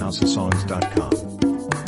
houseofsongs.com.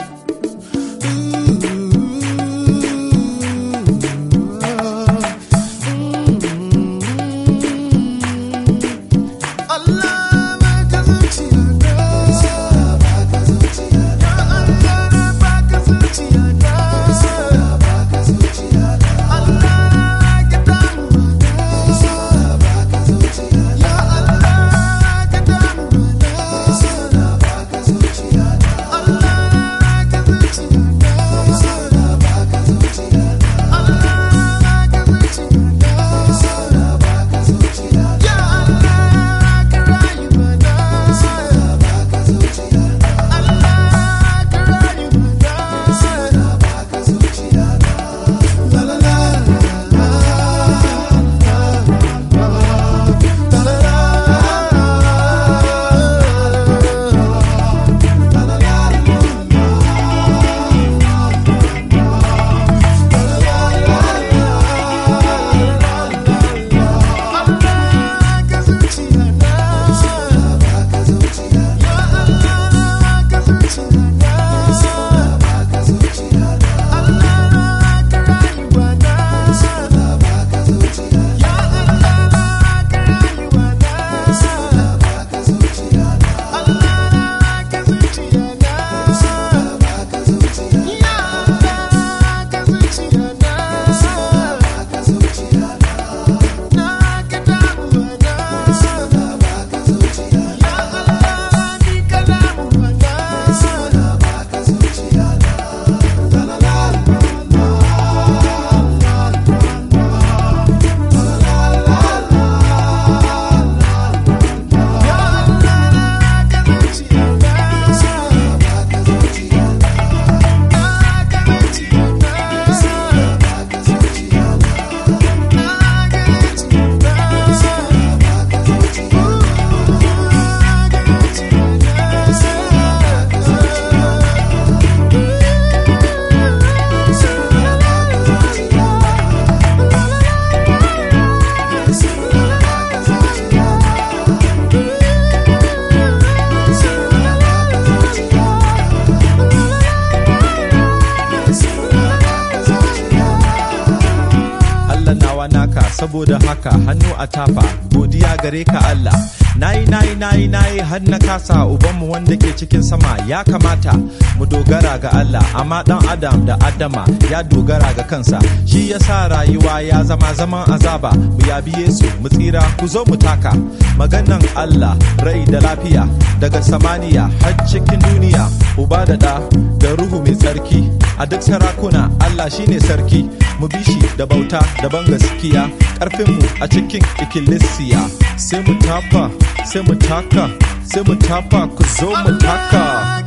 saboda haka hannu a tafa godiya gare ka Allah nayi nayi nayi nayi har na kasa ubanmu wanda ke cikin sama ya kamata mu dogara ga Allah amma dan adam da adama ya dogara ga kansa shi yasa rayuwa ya zama zaman azaba mu yabi Yesu mu tsira ku zo mu taka maganan Allah rai da lafiya daga samaniya har cikin duniya uba da da da ruhu mai tsarki a duk sarakuna Allah shine sarki mu bi shi da bauta da ban gaskiya karfinmu a cikin ikkilisiya sai mu tafa sai mu taka sai mu tafa ku zo mu taka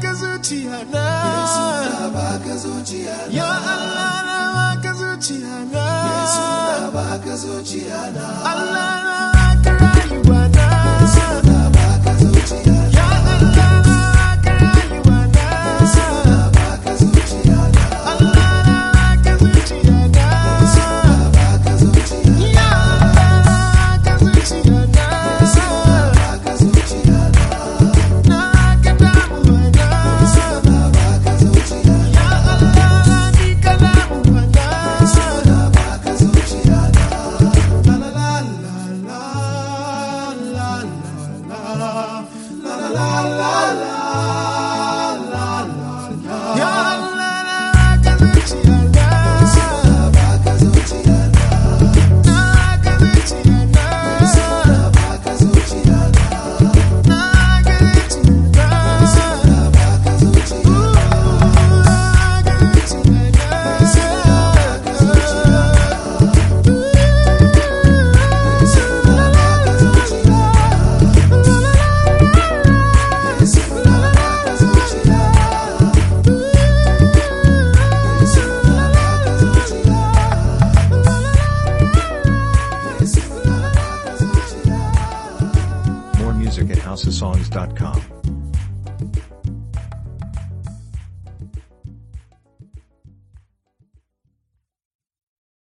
Ya Allah na baka zuciya na Yesu na baka zuciya na Allah na baka rayuwa na Yesu na baka zuciya na Ya Allah na baka rayuwa na Yesu na baka zuciya na Allah na baka zuciya na Yesu na baka zuciya na Ya Allah na baka zuciya na Yesu na baka zuciya na Na ka damuwa na Yesu na baka zuciya na Ya Allah ni ka damuwa na Yesu na baka zuciya na La la la la la la la la la More music at houseofsongs.com.